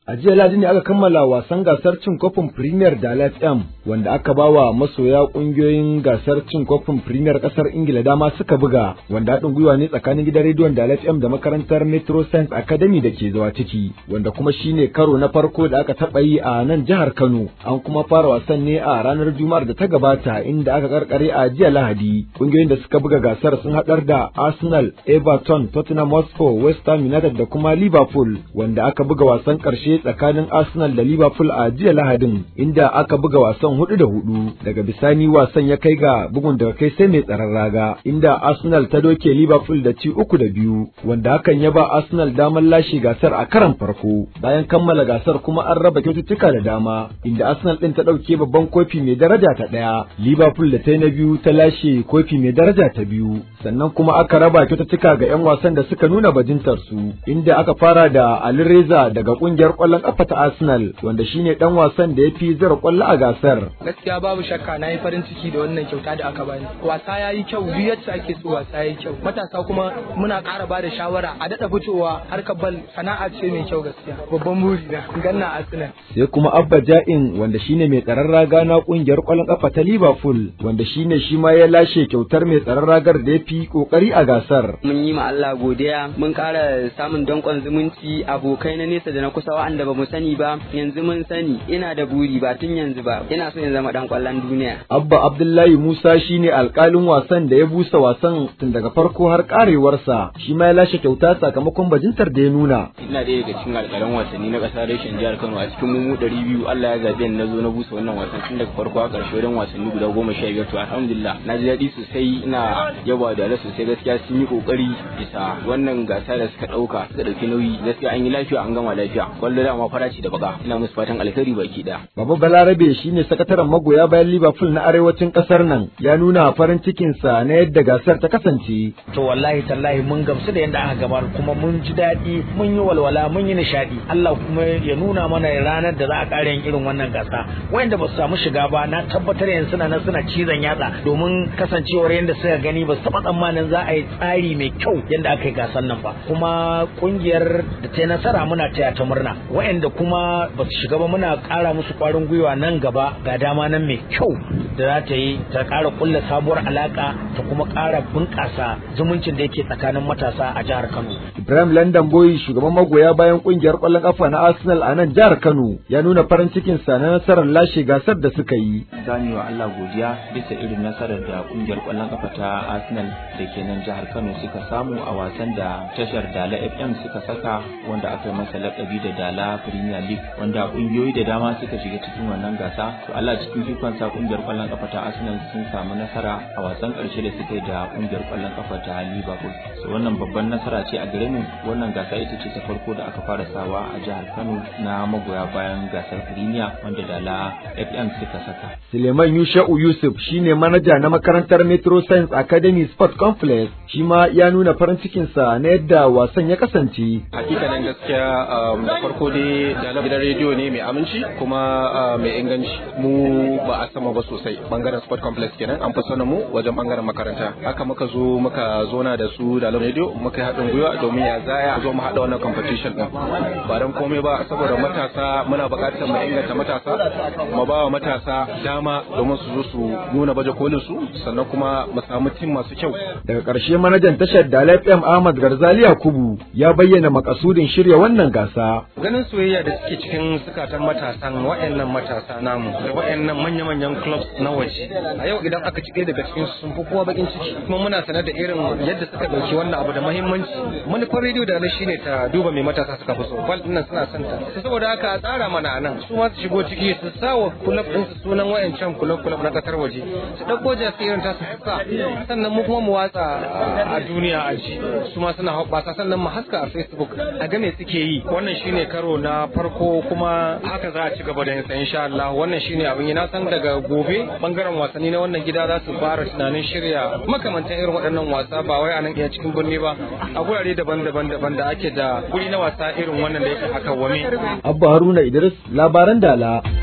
A jiya Ladi ne aka kammala wasan gasar cin kofin Premier da FM wanda aka ba wa masoya kungiyoyin gasar cin kofin Premier kasar Ingila dama suka buga wanda haɗin gwiwa ne tsakanin gidan rediyon da FM da makarantar Metro Science Academy da ke zawa ciki wanda kuma shine karo na farko da aka taɓa yi a nan jihar Kano an kuma fara wasan ne a ranar Juma'ar da ta gabata inda aka karkare a jiya Lahadi kungiyoyin da suka buga gasar sun haɗar da Arsenal, Everton, Tottenham Hotspur, West Ham United da kuma Liverpool wanda aka buga wasan ƙarshe tsakanin Arsenal da Liverpool a jiya Lahadin inda aka buga wasan hudu da hudu daga bisani wasan ya kai ga bugun daga kai sai mai tsaron raga inda Arsenal ta doke Liverpool da ci uku da biyu wanda hakan ya ba Arsenal damar lashe gasar a karan farko bayan kammala gasar kuma an raba kyaututtuka da dama inda Arsenal din ta dauke babban kofi mai daraja ta daya Liverpool da ta na biyu ta lashe kofi mai daraja ta biyu sannan kuma aka raba kyaututtuka ga 'yan wasan da suka nuna bajintar su inda aka fara da Ali Reza daga kungiyar kwallon kafa ta Arsenal wanda shine dan wasan da ya fi zira kwallo a gasar. Gaskiya babu shakka na yi farin ciki da wannan kyauta da aka bani. Wasa ya yi kyau duk yadda ake so wasa ya yi kyau. Matasa kuma muna ƙara ba da shawara a daɗa fitowa harkar bal sana'a ce mai kyau gaskiya. Babban buri na ganna Arsenal. Sai kuma Abba Ja'in wanda shine mai tsaron raga na kungiyar kwallon kafa ta Liverpool wanda shine shi ma ya lashe kyautar mai tsaron ragar da ya fi kokari a gasar. Mun yi ma Allah godiya mun ƙara samun dankon zumunci abokai na nesa da na kusa wa'anda ba mu sani ba yanzu mun sani ina da buri ba tun yanzu ba ina so in zama dan kwallon duniya Abba Abdullahi Musa shine alkalin wasan da ya busa wasan tun daga farko har karewarsa shi ma ya lashe kyauta sakamakon bajintar da ya nuna ina ɗaya daga cikin alƙalan wasanni na ƙasa reshen jihar Kano a cikin mu ɗari biyu Allah ya zaɓe ni na zo na busa wannan wasan tun daga farko har ƙarshe wajen wasanni guda goma sha biyar to alhamdulillah na ji daɗi sosai ina yaba da sosai gaskiya sun yi ƙoƙari bisa wannan gasa da suka ɗauka suka ɗauki nauyi gaskiya an yi lafiya an gama lafiya kwallo da ma faraci da baka ina musu fatan alkhairi baki da. Baba Balarabe shine sakataren magoya bayan Liverpool na arewacin kasar nan ya nuna farin cikinsa na yadda gasar ta kasance. To wallahi tallahi mun gamsu da yadda aka gabar kuma mun ji daɗi mun yi walwala mun yi nishaɗi Allah kuma ya nuna mana ranar da za a ƙara yin irin wannan gasa wanda ba su samu shiga ba na tabbatar yanzu suna nan suna cizon yatsa domin kasancewar yadda suka gani ba su taɓa tsammanin za a yi tsari mai kyau yadda aka yi gasar nan ba kuma kungiyar da ta yi nasara muna taya ta murna wa'anda kuma ba su shiga ba muna ƙara musu ƙwarin gwiwa nan gaba ga dama nan mai kyau da za ta yi ta ƙara ƙulla sabuwar alaƙa ta kuma ƙara bunƙasa zumuncin da yake tsakanin matasa a jihar Kano. Ibrahim London Boy shugaban magoya bayan ƙungiyar ƙwallon ƙafa na Arsenal a nan jihar Kano ya nuna farin cikin sa na nasarar lashe gasar da suka yi. Zani wa Allah godiya bisa irin nasarar da ƙungiyar ƙwallon ƙafa ta Arsenal da ke nan jihar Kano suka samu a wasan da tashar Dala FM suka saka wanda aka yi masa laƙabi da Dala Premier League wanda kungiyoyi da dama suka shiga cikin wannan gasa to Allah cikin ikon sa kungiyar kwallon kafa ta Arsenal sun samu nasara a wasan karshe da suka yi da kungiyar kwallon kafa ta Liverpool so wannan babban nasara ce a gare mu wannan gasa ita ce ta farko da aka fara sawa a jihar Kano na magoya bayan gasar Premier wanda Dala FM suka saka Suleiman Yusha'u Yusuf shine manaja na makarantar Metro Science Academy Sport Complex shi ma ya nuna farin cikin sa na yadda wasan ya kasance hakikanin gaskiya da farko dai da gidan rediyo ne mai aminci kuma mai inganci mu ba a sama ba sosai bangaren sport complex kenan an fi sanin mu wajen bangaren makaranta haka muka zo muka zona da su da rediyo muka yi haɗin gwiwa domin ya zaya zo mu haɗa wannan competition din ba dan komai ba saboda matasa muna buƙatar mu inganta matasa mu ba wa matasa dama domin su zo su nuna baje kolin su sannan kuma mu samu tim masu kyau daga ƙarshe manajan tashar Dala FM Ahmad Garzali Yakubu ya bayyana makasudin shirya wannan gasa ganin soyayya da suke cikin sukatan matasan wa'annan matasa namu da wa'annan manya-manyan clubs na waje a yau idan aka ci daga cikin sun fi kowa bakin ciki kuma muna sanar da irin yadda suka dauki wannan abu da muhimmanci manufar rediyo da na shine ta duba mai matasa suka fi so bal dinnan suna son ta saboda haka a tsara mana nan su ma su shigo ciki su sa wa club din su sunan wa'ancan club club na kasar waje su dauko jasi irin ta su sa sannan mu kuma mu watsa a duniya a ji su ma suna hoɓɓasa sannan mu haska a facebook a ga me suke yi wannan shine karo na farko kuma haka za a ci gaba da yin sa insha Allah wannan shine abin yi na san daga gobe bangaren wasanni na wannan gida za su fara tunanin shirya makamantan irin waɗannan wasa ba wai a nan iya cikin birni ba a gurare daban-daban daban da ake da guri na wasa irin wannan da yake haka wame Abba Haruna Idris labaran Dala